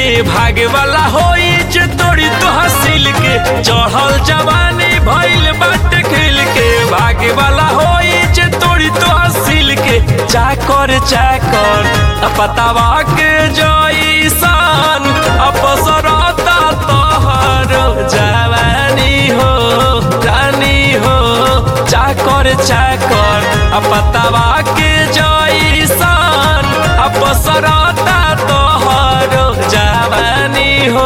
भागे वाला होई जे तोड़ी तो हसील के चढ़ल जवानी भइल बाटे खिल के भागे वाला होई जे तोड़ी तो हसील के चाकर चाकर पतावा के जईसन अपसरता तोहर जवानी हो रानी हो चाकर चाकर पतावा के जईसन अपसरता तोहर जवानी हो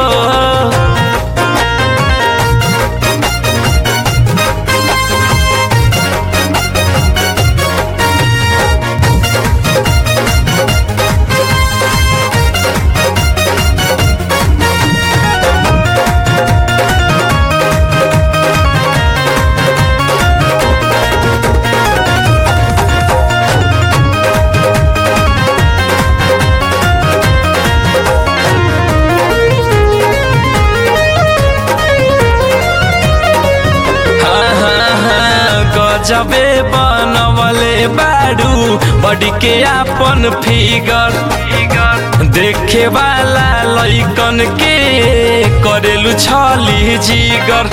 गजबे बनवले बाडू बड़ी के आपन फिगर देखे वाला लैकन के करेलु छली जिगर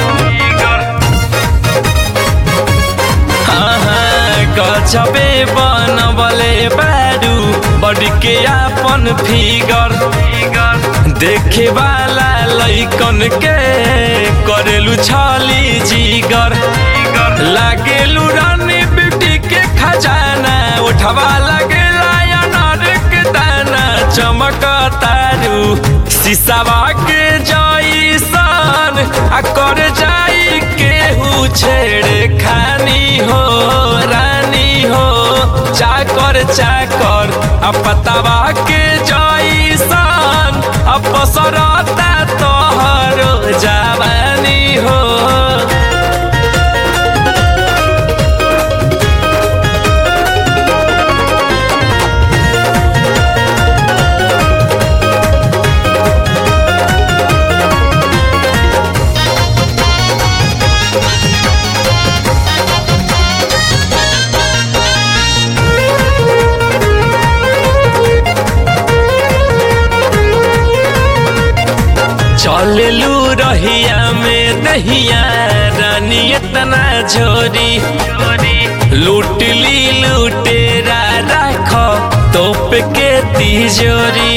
हाँ हाँ गजबे बनवले बाडू बड़ी के आपन फिगर देखे वाला लैकन के करेलु छली जिगर लागेलू रानी बेटी के खजाना उठवा लगेला अनार के दाना चमक तारू शीशावा के जईसन आ कर जाई केहू छेड़े खानी हो रानी हो चाकर चाकर आ पतावा के जईसन अपसरता तोहर जवानी हो चललू रहिया में दहिया रानी इतना झोरी लूटली लूटेरा राख तोप के तिजोरी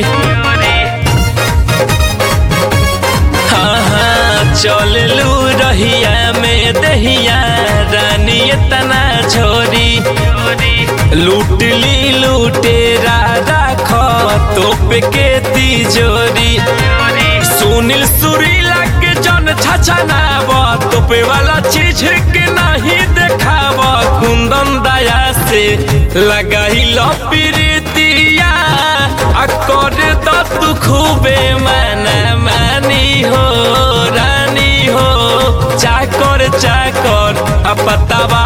हाँ हाँ चललू रहिया में दहिया रानी इतना झोरी लूटली लूटेरा राख तोप के तिजोरी सुनील सुरीला के जन छछनाव तोपे वाला चीज के नहीं देखाव कुंदन दया से लगाई प्रीतिया आ कर द तू खूबे माना मानी हो रानी हो चाकर चाकर आ पतावा